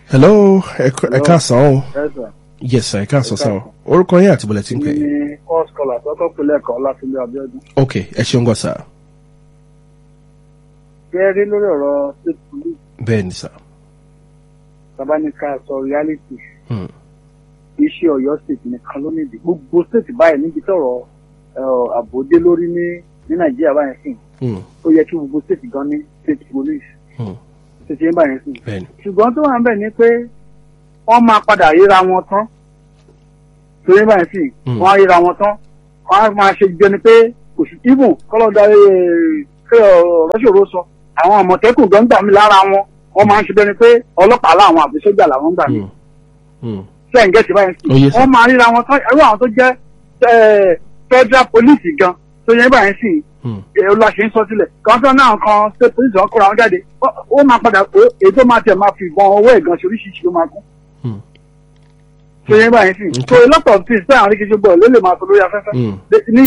hello ẹ ká- ẹ káàsán o ẹ̀sà yes sir ẹ káàsán sá o orúkọ yín àti bọ̀lẹ̀ tí ń pè é ní first call àtọ́kọ́ pẹ̀lẹ́ ẹ̀kọ́ ọlátúndé abiodun. ok ẹ ṣeun gan sá gẹ́gẹ́ lórí ọ̀rọ̀ state police bẹ́ẹ̀ ni sá tabanika sọ reality Hmm. iṣẹ́ ọ̀yọ́ state nìkan ló nídìí gbogbo state báyìí níbi tọ̀rọ̀ àbòdé lórí ní ní nàìjíríà báyìí sìn Hmm. ó yẹ kí gbogbo state gan ní state police Hmm. state yẹn báyìí sìn bẹ́ẹ̀ ni ṣùgbọ́n tó wà ń bẹ̀ ni pé wọ́n máa padà ríra wọn tán torí báyìí sìn Hmm. wọ́n á ríra wọn tán wọ́n á máa ṣe jẹ ni pé kò sí ibùn kọ́lọ́dà rọ́ṣòro sọ àwọn àmọ̀tẹ́kùn gan gbà mí lára wọn wọ́n máa ń ṣe bẹ́ni pé ọlọ́pàá láwọn àbí sójà làwọn gbà mí Hmm. Hmm. sẹ́yìn gẹ̀ẹ́sì báyìí Oh, yes, sìn sir. wọ́n máa ríra wọn tán irú àwọn tó jẹ́ eh, federal police gan tó yẹ báyìí sìn Hmm. olùwàṣẹ ń sọ sílẹ̀ kọ́ńtà náà kan state police wọn kóra wọn jáde ó- ó máa padà pé èyí tó máa tẹ̀ máa fi ìbọn ọwọ́ ẹ̀gàn ṣe oríṣiríṣi ló máa kú. Hmm. tó yẹ báyìí sí Okay. so a lot of things bẹ́ẹ̀ àwọn akéjì gbọ́ ló lè máa sọ lórí afẹ́fẹ́ Hmm. ní